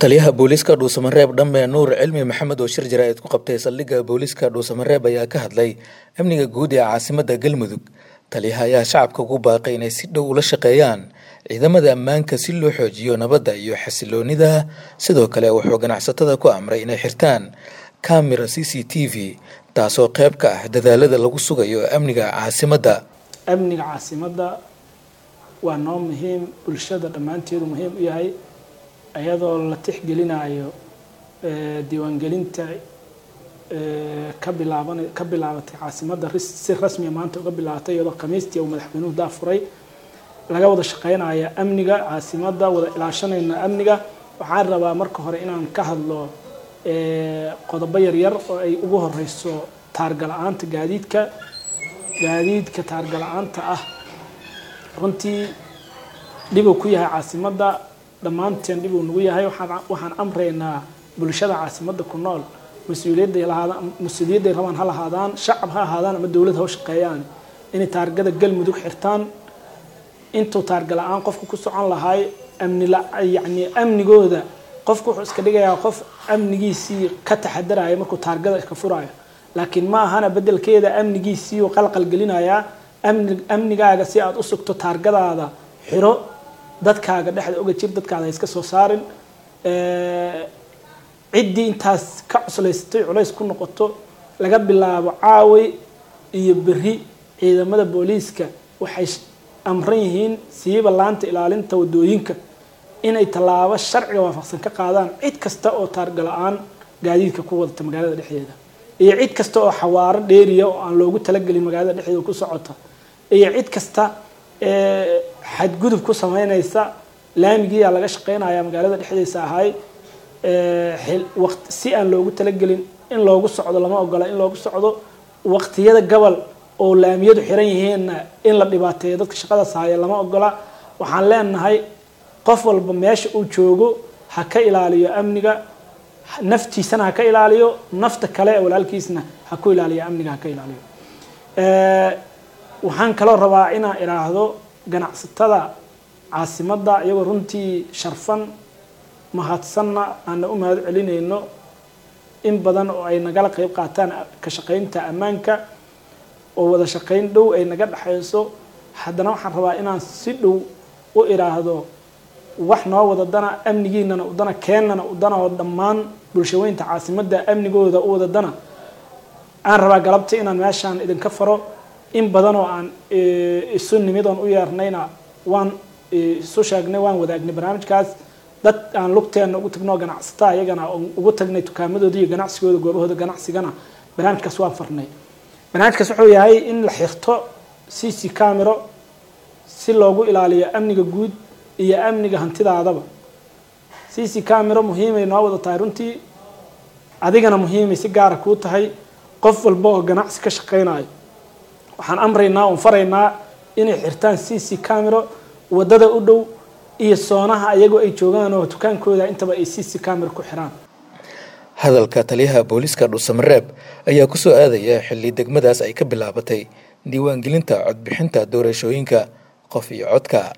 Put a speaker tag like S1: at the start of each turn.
S1: taliyaha booliiska dhuusamareeb dhambe nuur cilmi maxamed oo shir jaraa'id ku qabtay saldhigga booliiska dhuusamareeb ayaa ka hadlay amniga guud ee caasimadda galmudug taliyaha ayaa shacabka ugu baaqay inay si dhow ula shaqeeyaan ciidamada ammaanka si loo xoojiyo nabadda iyo xasiloonida sidoo kale wuxuu ganacsatada ku amray inay xirtaan kamera c c t v taasoo qayb ka ah dadaalada lagu sugayo amniga caasimadda
S2: amniga caasimadda waa noo muhiim bulshada dhammaanteedu muhiim u yahay iyadoo la tixgelinayo diiwaangelinta ka bilaaban ka bilaabatay caasimadda si rasmiya maanta uga bilaabatay iyadoo khamiistii uu madaxweynuhu daafuray laga wada shaqeynaya amniga caasimadda wada ilaashanayna amniga waxaan rabaa marka hore inaan ka hadlo qodobo yaryar oo ay ugu horeyso taargala-aanta gaadiidka gaadiidka taargala-aanta ah runtii dhibuu ku yahay caasimadda dhammaanteen dhibuu nagu yahay waxaan amraynaa bulshada caasimadda ku nool mas-uuliyadday lahaadaan mas-uuliyadday rabaan ha lahaadaan shacab ha ahaadaan ama dowlad ha u shaqeeyaan inay taargada galmudug xirtaan intuu taargala-aan qofku ku socon lahaay amni yacni amnigooda qofku wuxuu iska dhigayaa qof amnigiisii ka taxadaraya markuu taargada ka furayo laakiin ma ahana bedelkeeda amnigiisii uu qalqal gelinayaa amni amnigaaga si aada u sugto taargadaada xiro dadkaaga dhexda oga jir dadkaada ha iska soo saarin ciddii intaas ka cuslaysatay culays ku noqoto laga bilaabo caaway iyo berri ciidamada booliiska waxay amran yihiin siiba laanta ilaalinta wadooyinka inay tallaabo sharciga waafaqsan ka qaadaan cid kasta oo taargala-aan gaadiidka ku wadata magaalada dhexdeeda iyo cid kasta oo xawaaro dheeriya oo aan loogu talagelin magaalada dhexdeeda ku socota iyo cid kasta xadgudub ku sameynaysa laamigiiyaa laga shaqeynaya magaalada dhexdiisa ahay si aan loogu talagelin in loogu socdo lama ogola in loogu socdo waqtiyada gobol oo laamiyadu xiran yihiinna in la dhibaateeyo dadka shaqadaas haya lama ogola waxaan leenahay qof walba meesha uu joogo ha ka ilaaliyo amniga naftiisana ha ka ilaaliyo nafta kale ee walaalkiisna ha ku ilaaliyo amniga ha ka ilaaliyo waxaan kaloo rabaa inaan idhaahdo ganacsatada caasimadda iyagoo runtii sharfan mahadsanna aana u mahad celinayno in badan oo ay nagala qeyb qaataan ka shaqeynta ammaanka oo wada shaqeyn dhow ay naga dhexayso haddana waxaan rabaa inaan si dhow u idhaahdo wax noo wada dana amnigiinana udana keennana udana oo dhammaan bulshaweynta caasimadda amnigooda u wada dana aan rabaa galabta inaan meeshaan idinka faro in badan oo aan isu nimid oon u yeernayna waan isu sheegnay waan wadaagnay barnaamijkaas dad aan lugteenna ugu tagno ganacsataa iyagana ugu tagnay tukaamadooda iyo ganacsigooda goobahooda ganacsigana barnaamijkaas waan farnay barnaamijkaas wuxuu yahay in la xirto c c camero si loogu ilaaliyo amniga guud iyo amniga hantidaadaba c c camero muhiimay noo wada tahay runtii adigana muhiimay si gaara kuu tahay qof walba oo ganacsi ka shaqeynayo waxaan amraynaa oon faraynaa inay xirtaan c c camero wadada u dhow iyo soonaha ayagoo ay joogaan oo dukaankooda intaba ay c c camero ku xiraan
S1: hadalka taliyaha booliiska dhuusamareeb ayaa ku soo aadaya xilli degmadaas ay ka bilaabatay diiwaangelinta codbixinta doorashooyinka qof iyo codka